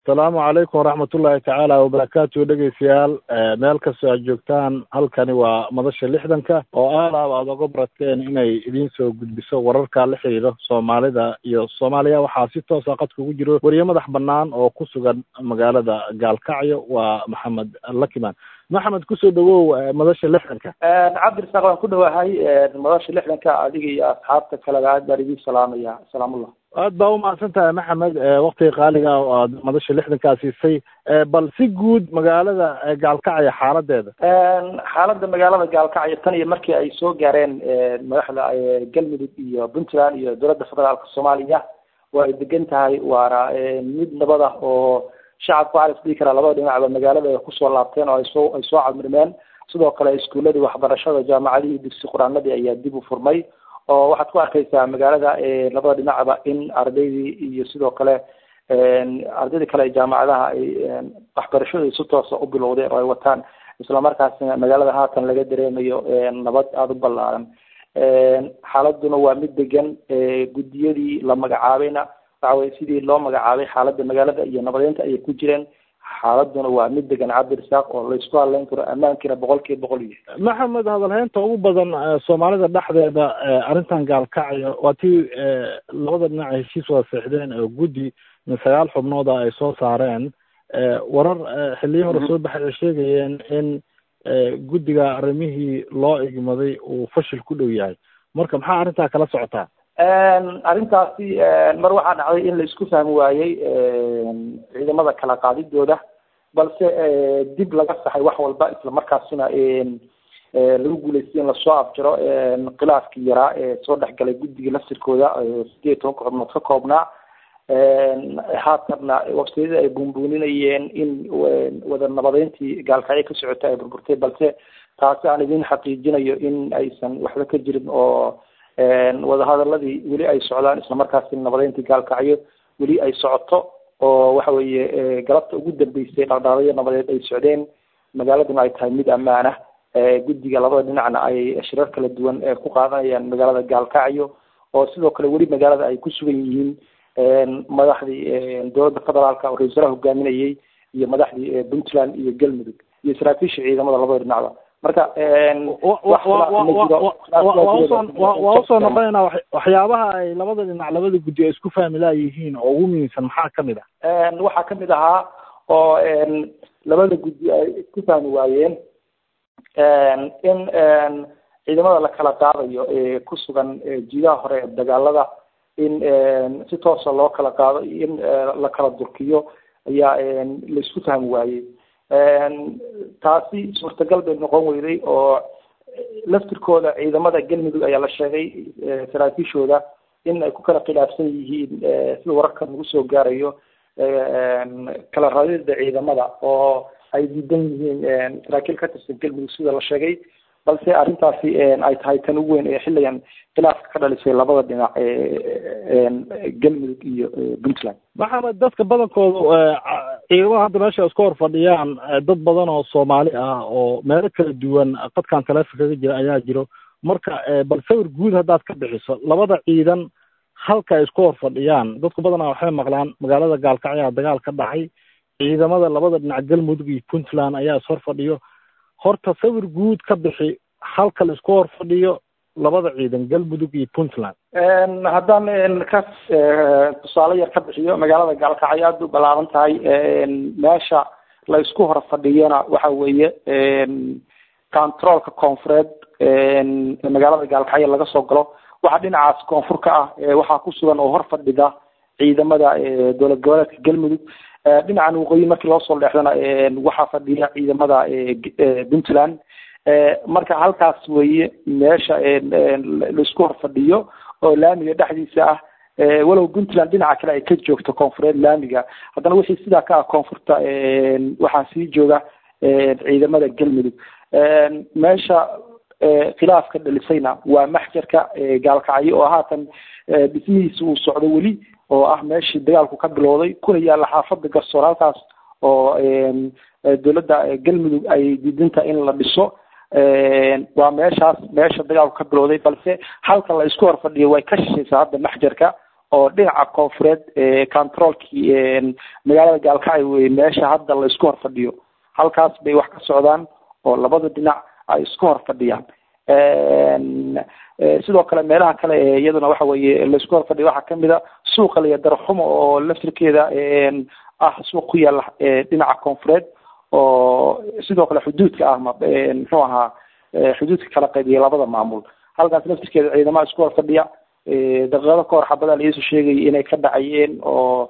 asalaamu calaykum waraxmatullaahi tacaala wabarakaatu dhegeystayaal meel kastoo aad joogtaan halkani waa madasha lixdanka oo aalaaba aad oga barateen inay idiin soo gudbiso wararka la xiriiro soomaalida iyo soomaaliya waxaa si toosa qadka ugu jiro weriye madax banaan oo ku sugan magaalada gaalkacyo waa maxamed lakiman maxamed kusoo dhawow madasha lixdanka cabdirasaaq waan ku dhawahay madasha lixdanka adiga iyo asxaabta kaleba aad baan idiin salaamaya salaamullah aad baa umahadsan tahay maxamed waktiga qaaliga oo aad madasha lixdankaa siisay bal si guud magaalada gaalkacyo xaaladeeda xaaladda magaalada gaalkacyo tan iyo markii ay soo gaareen madaxda galmudug iyo puntland iyo dowladda federaalka soomaaliya waa ay degan tahay waana mid nabad ah oo shacabku waxaa is dhihi karaa labada dhinacba magaalada ay kusoo laabteen oo ay soo ay soo camirmeen sidoo kale iskuuladii waxbarashada jaamacadihii dugsi qur-aanadii ayaa dib u furmay oo waxaad ku arkaysaa magaalada labada dhinacba in ardaydii iyo sidoo kale ardaydii kale jaamacadaha ay waxbarashadii si toosa u bilowdeen oo ay wataan islamarkaasina magaalada haatan laga dareemayo nabad aada u ballaaran xaaladuna waa mid degan guddiyadii la magacaabayna waxa weye sidii loo magacaabay xaaladda magaalada iyo nabadeynta ayay ku jireen xaaladuna waa mid degan cabdirasaaq oo laysku hadlayn karo ammaankiina boqol kiiba boqol iyo maxamed hadalheynta ugu badan soomaalida dhexdeeda arrintan gaalkacyo waa tii labada dhinac heshiis wada seexdeen oo guddi min sagaal xubnooda ay soo saareen warar xiliyo hore soo baxay ay sheegayeen in guddiga arrimihii loo igmaday uu fashil ku dhow yahay marka maxaa arrintaa kala socotaa arrintaasi mar waxaa dhacday in la isku fahmi waayey ciidamada kala qaadidooda balse dib laga saxay wax walba isla markaasina lagu guuleystay in lasoo afjiro khilaafkii yaraa ee soo dhexgalay guddiga laftirkooda sideed tobanka xubnood ka koobnaa haatanna waqtiyadii ay buunbuuninayeen in wada nabadeyntii gaalkacyo ka socota ay burburtay balse taasi aan idin xaqiijinayo in aysan waxba ka jirin oo wadahadaladii weli ay socdaan islamarkaasina nabadeyntii gaalkacyo weli ay socoto oo waxa weeye galabta ugu dambeysay dhaqdhaqaaqyo nabadeed ay socdeen magaaladuna ay tahay mid ammaan ah guddiga labada dhinacna ay shirar kala duwan ku qaadanayaan magaalada gaalkacyo oo sidoo kale weli magaalada ay ku sugan yihiin madaxdii dowladda federaalka oo ra-isul wasaaraha hogaaminayay iyo madaxdii puntland iyo galmudug iyo saraakiisha ciidamada labada dhinacba marka waa usoo noqonaynaa waxyaabaha ay labada dhinac labada guddi ay isku fahmi laayihiin oo ugu muhiimsan maxaa kamid ah waxaa kamid ahaa oo labada guddi ay isku fahmi waayeen in ciidamada la kala qaadayo ee ku sugan jiidaha hore ee dagaalada in si toosa loo kala qaado in la kala durkiyo ayaa laisku fahmi waayey taasi suurtagal bay noqon weyday oo laftirkooda ciidamada galmudug ayaa la sheegay saraakiishooda in ay ku kala khilaafsan yihiin sida wararka nagu soo gaarayo kala radida ciidamada oo ay diidan yihiin saraakiil ka tirsan galmudug sida la sheegay balse arrintaasi ay tahay tan ugu weyn ee xilligan khilaafka ka dhalisay labada dhinac galmudug iyo puntland maxamed dadka badankooda ciidamada hadda meesha isku hor fadhiyaan dad badan oo soomaali ah oo meelo kala duwan qadkan taleefon kaga jira ayaa jiro marka bal sawir guud haddaad ka bixiso labada ciidan halka ay isku hor fadhiyaan dadku badanaa waxay maqlaan magaalada gaalkacyaa dagaal ka dhacay ciidamada labada dhinac galmudug iyo puntland ayaa is hor fadhiyo horta sawir guud ka bixi halka la isku hor fadhiyo labada ciidan galmudug iyo puntland haddaan ka tusaale yar ka bixiyo magaalada gaalkacyo aada u balaaban tahay meesha la isku hor fadhiyana waxa weeye controolka koonfureed magaalada gaalkacyo laga soo galo waxaa dhinacaas koonfur ka ah waxaa ku sugan oo hor fadhida ciidamada dowlad goboleedka galmudug dhinacan waqooyi markii loo soo leexdana waxaa fadhiya ciidamada puntland marka halkaas weeye meesha laisku hor fadhiyo oo laamiga dhexdiisa ah walow puntland dhinaca kale ay ka joogto koonfureed laamiga haddana wixii sidaa ka ah koonfurta waxaa sii jooga ciidamada galmudug meesha khilaafka dhalisayna waa maxjarka gaalkacyo oo haatan dhismihiisa uu socdo weli oo ah meeshii dagaalku ka bilowday kuna yaalla xaafada garsoor halkaas oo dowladda galmudug ay diidinta in la dhiso waa meeshaas meesha dagaalku ka bilowday balse halka la isku hor fadhiyo way ka shishaysaa hadda maxjarka oo dhinaca koonfureed controolkii magaalada gaalkacyo wey meesha hadda la isku hor fadhiyo halkaas bay wax ka socdaan oo labada dhinac ay isku hor fadhiyaan sidoo kale meelaha kale ee iyaduna waxa weye laisku hor fadhiyo waxaa kamid a suuqa laya darxumo oo laftirkeeda ah suuq ku yaala dhinaca koonfureed oo sidoo kale xuduudka ah muxuu ahaa xuduudka kala qaybiya labada maamul halkaas laftirkeeda ciidamaha isku hor fadhiya daqiiqado ka hor xabadaa laisu sheegayay inay ka dhacayeen oo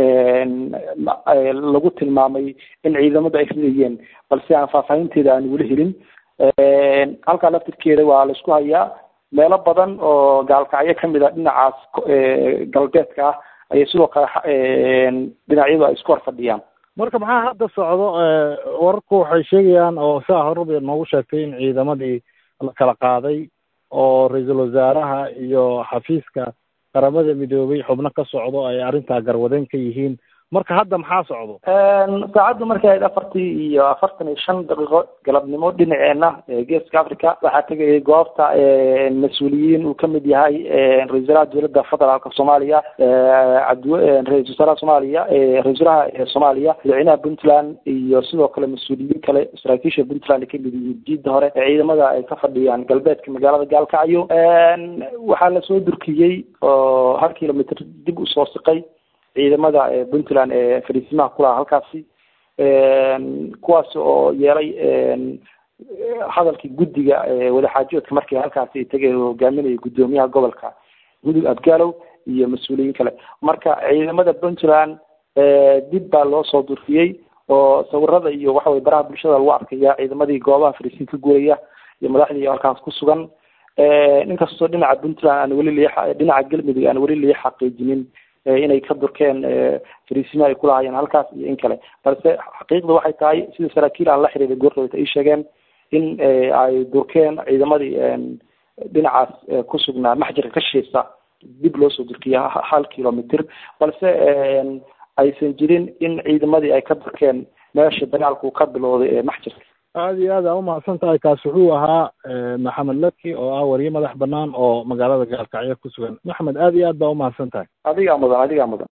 lagu tilmaamay in ciidamadu ay ridayeen balse aan faahfaahinteeda aan weli helin halkaa laftirkeeda waa la isku hayaa meelo badan oo gaalkacyo kamid a dhinacaas galbeedka ah ayay sidoo kale dhinacyadu ay isku hor fadhiyaan marka maxaa hadda socdo wararku waxay sheegayaan oo saa horaba noogu sheegtay in ciidamadii la kala qaaday oo ra-iisul wasaaraha iyo xafiiska qaramada midoobay xubno ka socdo ay arrintaa garwadeen ka yihiin marka hadda maxaa socdo saacaddu markay ahayd afartii iyo afartan iyo shan daqiiqo galabnimo dhinaceena geeska africa waxaa tegayay goobta mas-uuliyiin uu kamid yahay ra-isul wasaaraha dowladda federaalka soomaaliya cabdi ra-isul wasaaraha soomaaliya ra-isul wasaaraha soomaaliya madaxweynaha puntland iyo sidoo kale mas-uuliyiin kale saraakiisha puntland ay kamid yihiin jiidda hore ee ciidamada ay ka fadhiyaan galbeedka magaalada gaalkacyo waxaa lasoo durkiyey oo hal kilomitr dib usoo siqay ciidamada puntland ee fariisimaha kulaha halkaasi kuwaas oo yeelay hadalkii guddiga wadaxaajoodka markii halkaasi tegay hogaaminaya guddoomiyaha gobolka mudug abgaalow iyo mas-uuliyiin kale marka ciidamada puntland dib baa loo soo durfiyey oo sawirada iyo waxa weye baraha bulshada lagu arkaya ciidamadii goobaha fariisiin ka guuraya iyo madaxdii halkaas ku sugan inkastoo dhinaca puntland aan weli li dhinaca galmudug aan weli lii xaqiijinin inay ka durkeen fariisima ay kulahayeen halkaas iyo in kale balse xaqiiqda waxay tahay sida saraakiil aan la xiriiray goordhowta ay sheegeen in ay durkeen ciidamadii dhinacaas ku sugnaa maxjarka ka shiisa dib loo soo durkiya hal kilomitr balse aysan jirin in ciidamadii ay ka durkeen meesha dagaalku ka bilowday ee maxjarka aada iyo aad aa umahadsan tahay kaas wuxuu ahaa maxamed laki oo ah wariye madax banaan oo magaalada gaalkacyo ku sugan maxamed aada iyo aad baa umahadsan tahay adigaa mudan adigaa mudan